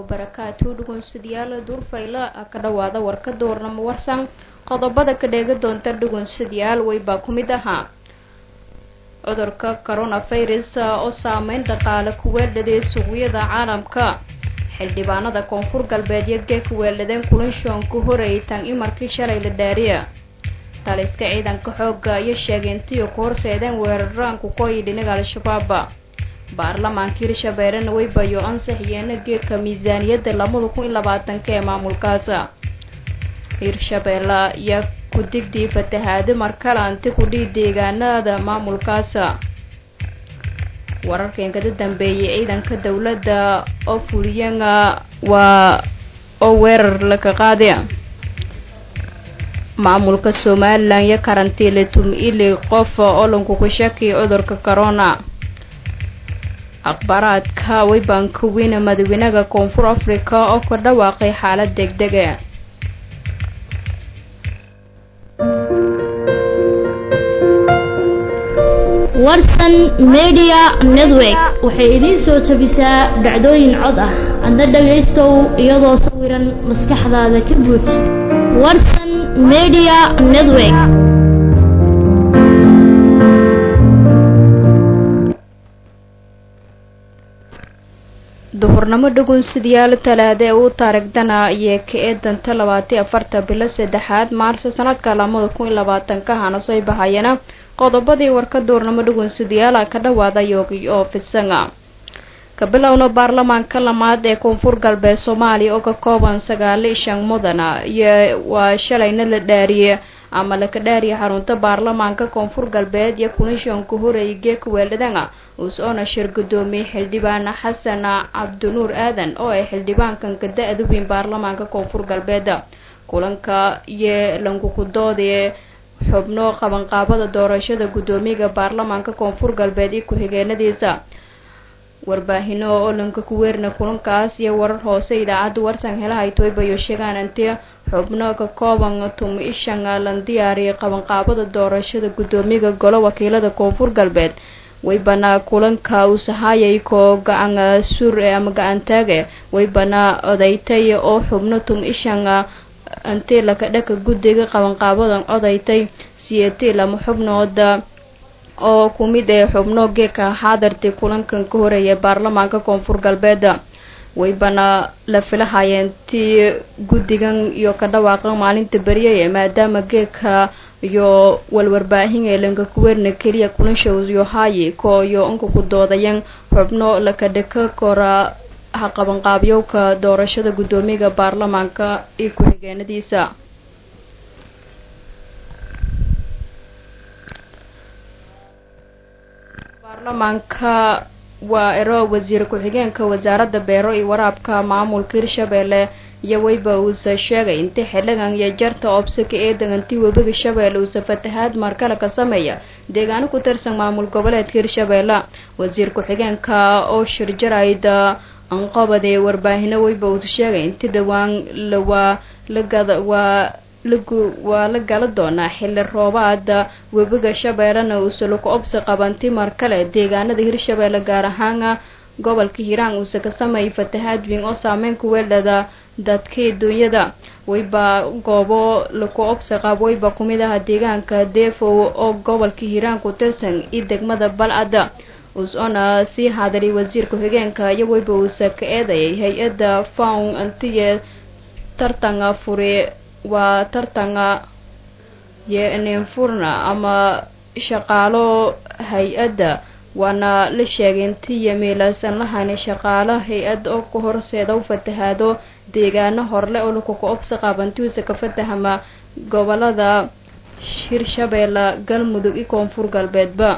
wabarakaatu dhugunsidayaal duurfayla ka dhawaada warkada warnamo warsan qodobada ka dheega doonta dhugunsidayaal weybaa ku mid ahaa cudurka coronavirus oo saameyn dhaqaale ku weeldhaday suuqyada caalamka xildhibaanada koonfur galbeed iyo gee ku weeldhadeen kulinshoon ku horeeyay tan imarkii shalay la dhaariya taliska ciidanka xooga iyo sheegeyntiyo ku horseedeen weeraraanku kooyi dhinaga al-shabaab baarlamaanka hirshabeellena way bayo ansaxiyeena geedka miisaaniyadda labada kun iyo labaatanka ee maamulkaasa hirshabeelle iyo ku-digdii fatahaado markale anti kudhii deegaanada maamulkaasa wararkan kada dambeeyay ciidanka dowladda oo fuliyana waa oo weerar laka qaaday maamulka somalilan iyo karantiile tum-ili qof olanku ku shaki cudurka corona akhbaaraadka weybanka weyne madaxweynaha koonfur africa oo ka dhawaaqay xaalad degdega warsan media network waxay idiin soo jabisaa dhacdooyin cod ah adna dhagaystow iyadoo sawiran maskaxdaada ka buuj warsan media network duhurnamo dhugunsidayaal talaada ee uu taarigdana iyo ka eedanta labaatiyo afarta bilo saddexaad maarso sanadka lamada kun iyo labaatanka hana soo bahayana qodobadii warka duurnamo dhugunsidayaala ka dhawaada yoogi oo fisanga ka bilowna baarlamaanka lamaad ee koonfur galbeed soomaaliya oo ka kooban sagaali shan mudana iyo waa shalayna la dhaariyey ama laka dhaariya xarunta baarlamaanka koonfur galbeed iyo kunishanka horeeyay geeka weeldhadanga uus-oona shir gudoomiyey xildhibaan xasan cabdinuur aadan oo ay xildhibaankan ka da-da weyn baarlamaanka koonfur galbeed kulanka iyo lankukudoodee xubno qabanqaabada doorashada guddoomiyaga baarlamaanka koonfur galbeed iyo ku-xigeenadiisa warbaahino oo lanka ku weerina kulankaas iyo warar hoose idaacadda warsan helahay toybayo sheegaan intii xubno ka kooban tum ishan lan diyaariyay qabanqaabada doorashada guddoomiyaga golo wakiilada koonfur galbeed waybana kulanka uusahayay koo gacan sur ama gacantaage waybana odaytay oo xubno tum ishan intii laka dhaka guddiga qabanqaabadan odaytay siyeetii lama xubnooda oo ku mid ee xubno geeka xaadartii kulankan ka horeeyay baarlamaanka koonfur galbeed waybana la filahayeen tii guddigan iyo ka dhawaaqa maalinta beriyay maadaama geeka iyo walwarbaahin ee lanka kuweerna keliya kulanshows iyo hayi ko iyo inka ku doodayan xubno laka dhaka kora haqabanqaabyowka doorashada guddoomiyaga baarlamaanka iyo ku-xigeenadiisa baarlamaanka waa ero wasiir ku-xigeenka wasaaradda beero iyo waraabka maamulka hirshabeelle iyo weyba uusa sheegay intii xildhigan iyo jarta obsaka ee degantii webiga shabeelle uusa fatahaad markale ka sameeya deegaano ku tirsan maamul goboleedka hirshabeelle wasiir ku-xigeenka oo shirjarayda anqobadee warbaahino weyba uusa sheegay intii dhowaan lawaa lagada waa lagu waa la gala doonaa xilli roobaada webiga shabeellena uuse laku obsi qabanti mar kale deegaanada hirshabeelle gaar ahaana gobolka hiiraan uuse ka sameeyay fatahaad weyn oo saameyn ku weeldhada dadkii duunyada weyba goobo laku obsi qab weyba kumid aha deegaanka deefow oo gobolka hiiraan ku tirsan iyo degmada balcadda us-oona sii hadalay wasiir ku-xigeenka iyo weyba uuse ka eedayay hay-adda fawn antiye tartanga furi waa tartanga yenefurna ama shaqaalo hay-adda waana la sheegay intii yamiilaasan lahayna shaqaalo hay-adda oo ka horseeda u fatahaado deegaano horle oo lakuka obsi qaabantiisa ka fatahama gobolada hirshabeelle galmudug iyo koonfur galbeedba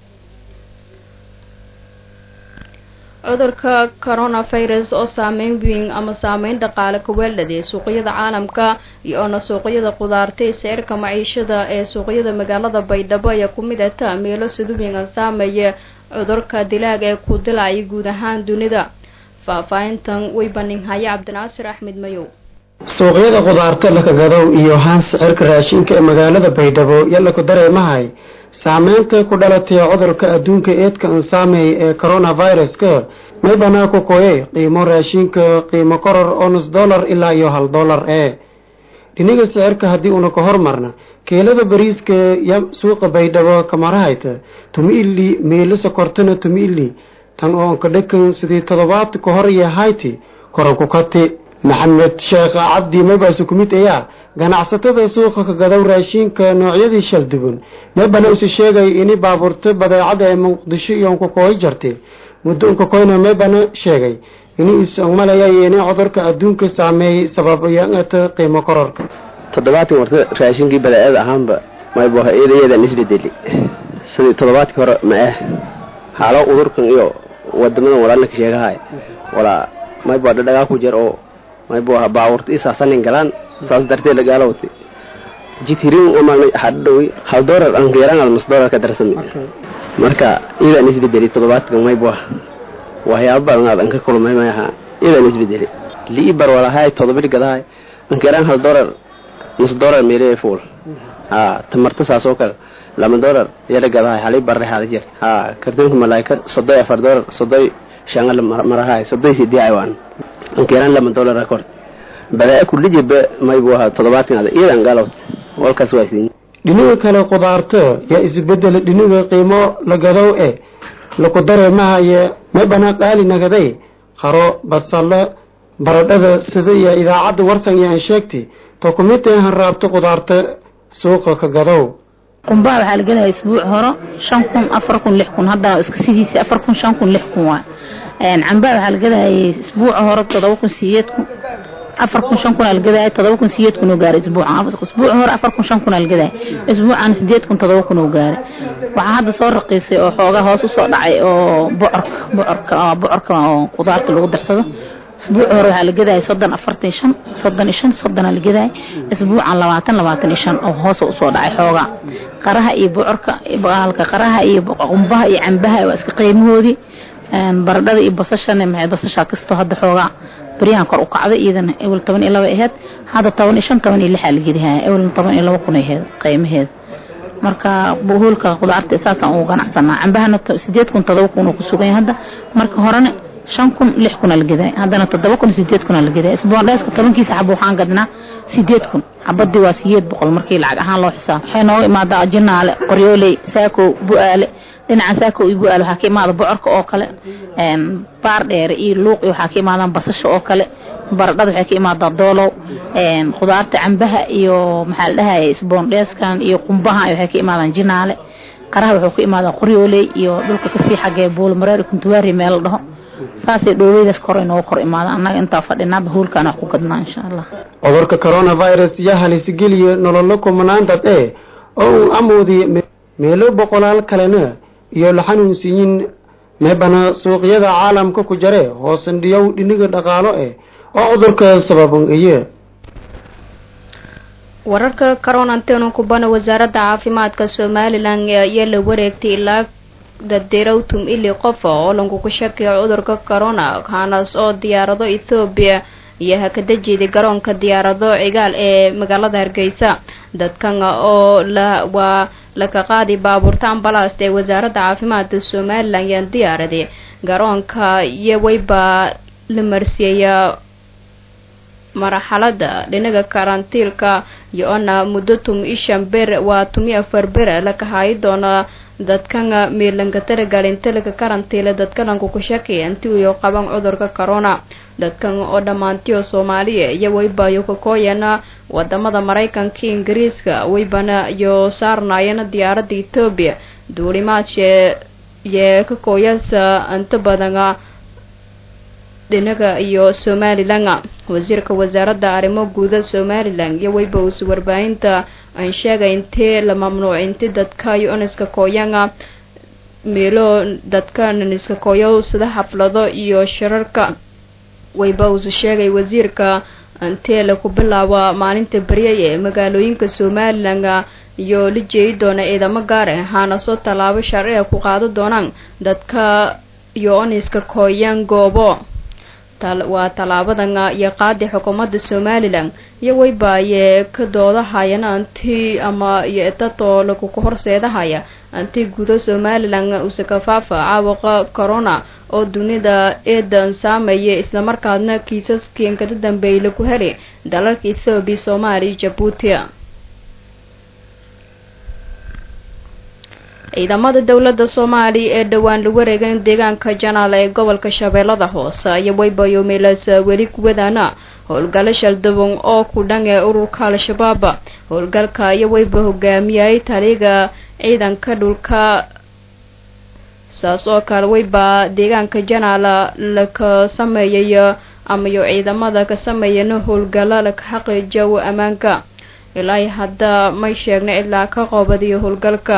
cudurka coronavirus oo saameyn weyn ama saameyn dhaqaale ka weeldhaday suuqyada caalamka iyo-oona suuqyada qudaarta ee seerka maciishada ee suuqyada magaalada baydhabo ayaa ku mid ata meelo siduwingan saameeya cudurka dilaaga ee ku dilaya guud ahaan dunida faahfaahintan way baninhaya cabdinaasir axmed mayow suuqyada khudaarta lakagadow iyo haan sicirka raashinka ee magaalada baydhabo yalla ku dareemahay saameynta ku dhalatay cudurka adduunka eedka ansaameey ee coronaviruska maybana ku koyay qiimo raashinka qiimo koror oo nus dollar ilaa iyo hal dollar ee dhiniga sicirka haddii una ka hormarna keelada bariiska ya suuqa baydhabo kamarahayta tumi ili meelo sokortana tumi ili tan oo ka dhakan sidii toddobaad ka hor iyo hayti koranku kati maxamed sheekh cabdi maybaasu ku mid ayaa ganacsatada suuqa ka gadaw raashinka noocyadii shaldugun maybana isu sheegay ini baabuurta badeecada ee muqdisho iyo unkakooy jartay muddo unkakoyna maybana sheegay inuu ismalaya ini cudurka adduunka saameeyey sababayata qiimo kororka toddobaadkii marta raashinkii badeecada ahaanba maybu iyadan isbedeli sidii toddobaadkii hore ma ah haalo udurkan iyo wadamadan walaalnaka sheegahay walaa maybu dhadhagaa ku jir oo maybu aha baawurta isaasanin galaan saas darteed lagaala watay jitirin umaanay hadhowi hal doolar aan geeraan almas doolar ka darsami marka iyadan isbedeli toddobaadkan maybu ah waxyaaba badan aad an ka kulmay maaha iyadan isbedeli liibar walahay todobadhi gadahay ankeeraan hal doolar nus doolar meelee fuul ha tamarta saas oo kale lama doolar yala gadahay halii barre hala jirta ha kartoonka malaayka sodoy afar doolar sodoy shangal marahay sodoy sidii aywaan ankeeraan lama doolar akort badaa kullijiba maybu ahaa toddobaadkan ada iyadan galowt walkaas waa siin dhiniga kale qudaarta yaa isbedela dhiniga qiimo la gadow e laku dareemahaye maybana qaali nagaday qaro basalo baradhada sida iyo idaacadda warsan iyo aan sheegtay to kumid han raabto qudaarta suuqa ka gadow qumbaha waxaa la gelaya isbuuc horo shan kun afar kun lix kun haddana iska sidiisi afar kun shan kun lix kun waay cambaha waxaa la gelayay isbuuca hore todoba kun sideed kun afar kun shan kun aa la gedaya todoba kun sideed kun oo gaaray isbuucan isbuuca hore afar kun shan kun aa la gedaya isbuucan sideed kun todoba kun oo gaaray waxaa hadda soo raqiisay oo xoogaa hoos usoo dhacay oo bocorka bocorka bocorka oo qudaarta lagu darsado isbuuca hore waxaa la gedaya soddon afartan iyo shan soddon iyo shan soddonaa la gedaya isbuucan labaatan labaatan iyo shan oo hoos usoo dhacay xoogaa qaraha iyo bocorka halka qaraha iyo qumbaha iyo cambaha waa iska qiimahoodii baradhada iyo basashana maxay basashaa kastoo hadda xoogaa baryahan kor u kacday iyadana ewel toban iyo laba aheyd hadda toban iyo shan toban iyo lixaa la gedihaya ewelna toban iyo laba kun aheyd qiimaheeda marka hoolka qudaarta saasaan ugu ganacsanaa cambahana sideed kun todoba kun uu ku sugan yahay hadda marka horena shan kun lix kuna la geday haddana toddoba kun sideed kuna la geday isboondheeska tobankiisa xabo waxaan gadnaa sideed kun xabadii waa sideed boqol markii lacag ahaan loo xisaabo waxay nooga imaadaa jinaale qoryooley saakow bu-aale dhinaca saakow iyo bu-aale waxaa ka imaada bocorka oo kale baar dheere iyo luuq iyo waxaa ka imaadaan basasha oo kale baradhada waxay ka imaadaa doolow qudaarta cambaha iyo maxaa la dhahaya isboondheeskan iyo qumbaha waxay ka imaadaan jinaale qaraha wuxuu ka imaadaa qoryooley iyo dhulka kasii xagee buulmareer kuntuwaari meel la dhaho saasay dhooweydaas kor inooga kor imaada annaga intaa fadhinaaba hoolkaan wax ku gadnaa insha allah cudurka coronavirus yaa halisgeliya nololo kumanaan dad ee oo uu amoodiye meelo boqolaal kalena iyo la xanuunsiyin meebana suuqyada caalamka ku jare hoosandhiyow dhiniga dhaqaalo eh oo cudurka sababan iye wararka coronantenu kubana wasaaradda caafimaadka somalilan ayaa la wareegtay ilaa dadirowtum ili qofa oo lagugu shakiyo cudurka corona kaanaas oo diyaarado ethoobiya iyo hakadajeeda garoonka diyaarado cigaal ee magaalada hargeysa dadkan oo la waa laka qaadi baabuurta ambalast ee wasaaradda caafimaadka somalilan yaan diyaaraday garoonka iyo wayba la marsiiyaya marxalada dhinaga karantiilka iyo-ona muddo tumi ishan ber waa tumi afar ber laka haayi doona dadkan miilanka taragalintalaka karantiila dadkalanku ku shakiya inti iyo qaban cudurka corona dadkan oo dhammaantiyo soomaaliya iyo waybayo kakooyana wadamada maraykanka ingiriiska waybana iyo saarnaayana diyaaradda etoobiya duulimaadshee yee kakooyasa inta badana dhinaga iyo somalilan wasiirka wasaaradda arrimo guuda somalilan iyo wayba uus warbaahinta aan sheegay intee la mamnuuc inti dadka yoniska kooyanga meelo dadka naniska kooyo sida xaflado iyo shirarka wayba uus sheegay wasiirka intee laku bilaabo maalinta beryay ee magaalooyinka somalilan iyo la jeedi doona ciidamo gaare haana soo tallaabo sharciga ku qaado doonaan dadka yoniska kooyan goobo waa tallaabadan iyo qaadi xukuumadda somalilan iyo weybaaye ka doodahayana anti ama iyo dadoo laguku horseedahaya anti gudo somalilan usekafaafa caabuqa corona oo dunida eedan saameeya islamarkaadna kiisaskii kada dambeeyay lagu helay dalalka ethoobiya soomaaliya jabuuti ciidamada dowladda soomaaliya ee dhowaan lagu wareegay deegaanka janaal ee gobolka shabeellada hoose iyo weybayo meelaas weli kuwadaana howlgalo shaldaban oo ku dhan ee ururka al-shabaab howlgalka iyo weyba hogaamiyay taliga ciidanka dhulka saas oo kale weyba deegaanka janaal laka sameeyay amayo ciidamada ka sameeyana howlgalo laka xaqiijiyo ammaanka ilaa hadda may sheegna ilaa ka qoobadiyo howlgalka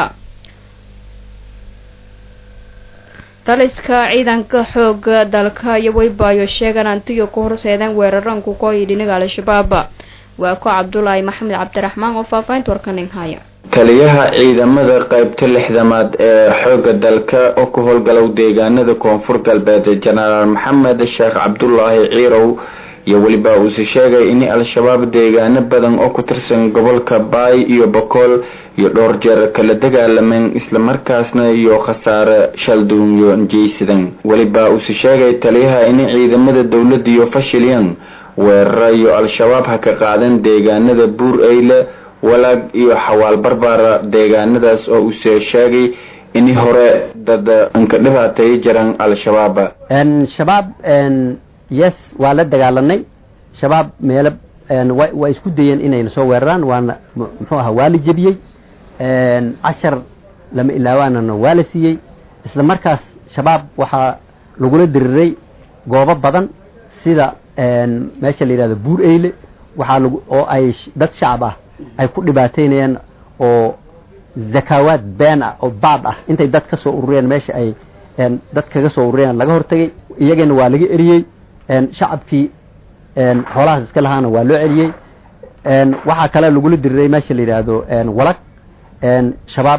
taliska ciidanka xooga dalka iyo weybaayo sheegan antiyo ku horseedeen weeraranku kooyi dhinaga al-shabaab waa ku cabdulaahi maxamed cabdiraxmaan oo faahfaahinta warkanin haya taliyaha ciidamada qaybta lixdamaad ee xooga dalka oo ku howlgalow deegaanada koonfur galbeed jenaraal maxamed sheekh cabdulaahi ciirow iyo weliba uuse sheegay in al-shabaab deegaano badan oo ku tirsan gobolka baay iyo bokool iyo dhowr jeer kala dagaalameen islamarkaasna iyo khasaare shalduunyo jeysadan weliba uuse sheegay taliyaha in ciidamada dowladda iyo fashilyan weerara iyo al-shabaab ha ka qaadan deegaanada buur eyle walaag iyo xawaal barbaara deegaanadaas oo uuse sheegay in hore dad anka dhibaatay jiraan al-shabaab shabaab yes waa la dagaalanay shabaab meelo waa isku dayeen inayna soo weeraraan waana muxuu ahaa waa la jebiyey cashar lama ilaawaanana waa la siiyey isla markaas shabaab waxaa lagula diriray goobo badan sida meesha la yidhahdo buur eyle waxaa lag oo ay dad shacab ah ay ku dhibaateynayaan oo zakaawaad been ah oo baad ah intay dad ka soo urureen meesha ay dad kaga soo urureen laga hortagay iyagana waa laga eriyey shacabkii xoolahaas iska lahaana waa loo celiyey waxaa kale lagula diriray meesha la yidhaahdo walag shabaab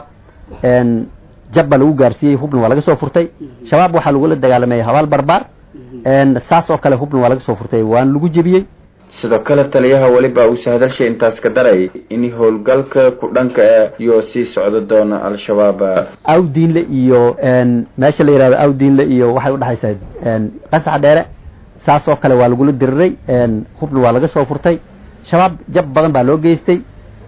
jabba lagu gaarsiiyey hubna waa laga soo furtay shabaab waxaa lagula dagaalamay habaal barbaar saas oo kale hubna waa laga soo furtay waana lagu jebiyey sidoo kale taliyaha weliba uuse hadalsha intaas ka daray in howlgalka ku dhanka ah iyo sii socdo doona al-shabaab awdiinle iyo meesha la yihahdo awdiinle iyo waxay udhexaysaa qasax dheere saas oo kale waa lagula diriray hubna waa laga soo furtay shabaab jab badan baa loo geystay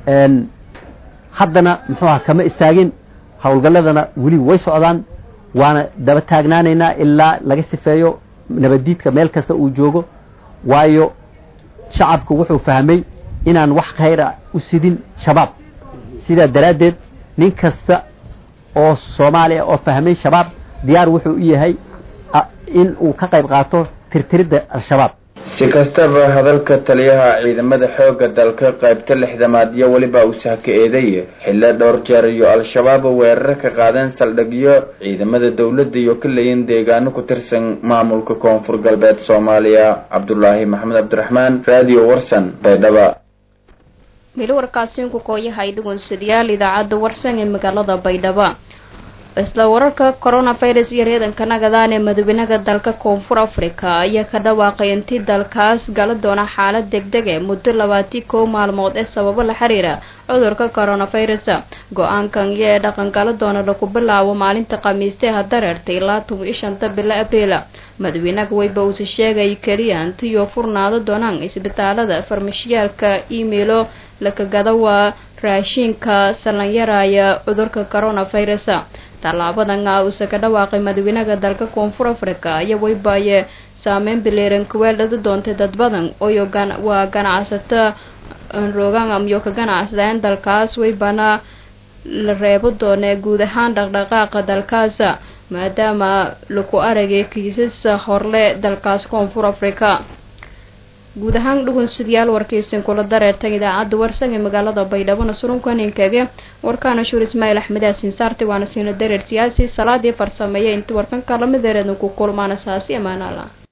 haddana muxuu aha kama istaagin howlgalladana weli way socdaan waana daba taagnaanaynaa ilaa laga sifeeyo nabaddiidka meel kasta uu joogo waayo shacabku wuxuu fahmay inaan wax khayra u sidin shabaab sidaa daraaddeed nin kasta oo soomaaliya oo fahmay shabaab diyaar wuxuu u yahay in uu ka qayb qaato tirtiridda al-shabaab si kastaba hadalka taliyaha ciidamada xooga dalka qaybta lixdamaad iyo weliba uusaha ka eeday xillo dhowr jeer iyo al-shabaab weeraro ka qaadeen saldhigyo ciidamada dowladda iyo ka leeyin deegaano ku tirsan maamulka koonfur galbeed soomaaliya cabdulaahi maxamed cabdiraxmaan radio warsan baydhaba mili warkaasiinku kooyahay dhugunsadayaal idaacadda warsan ee magaalada baydhaba isla wararka coronavirus iyo reedanka nagadaan ee madawenaha dalka koonfur africa ayaa ka dhawaaqay intii dalkaas gala doona xaalad degdeg e muddo labaati kow maalmood ee sababo la xiriira cudurka coronavirus go-aankan iyo ee dhaqangalo doona lagu bilaabo maalinta khamiistee hadareertay ilaa toban iyo shanta bilo abriil madaxweynaha weyba uuse sheegay keliya intiyo furnaado doonaan isbitaalada farmashiyaalka emailo lakagada waa raashiinka salanyaraya cudurka coronavirus tallaabadan uuse ka dhawaaqay madaxweynaha dalka koonfur africa iyo weybaye saameyn bileeran kuweeldhada doontay dad badan oyo waa ganacsato rogan iyo ka ganacsadeen dalkaas weybana la reebo doone guud ahaan dhaqdhaqaaqa dalkaas maadaama lagu aragay kiisas horle dalkaas koonfur africa guud ahaan dhugunsidayaal warkaysan kula dareertan idaacadda warsan ee magaalada baydhabona surunkaninkaage warkaana shuur ismaail axmed aasin saarti waana siina dareer siyaasi salaadii farsameeya inta warkanka lamideereedna ku kulmaana saasi amaanaala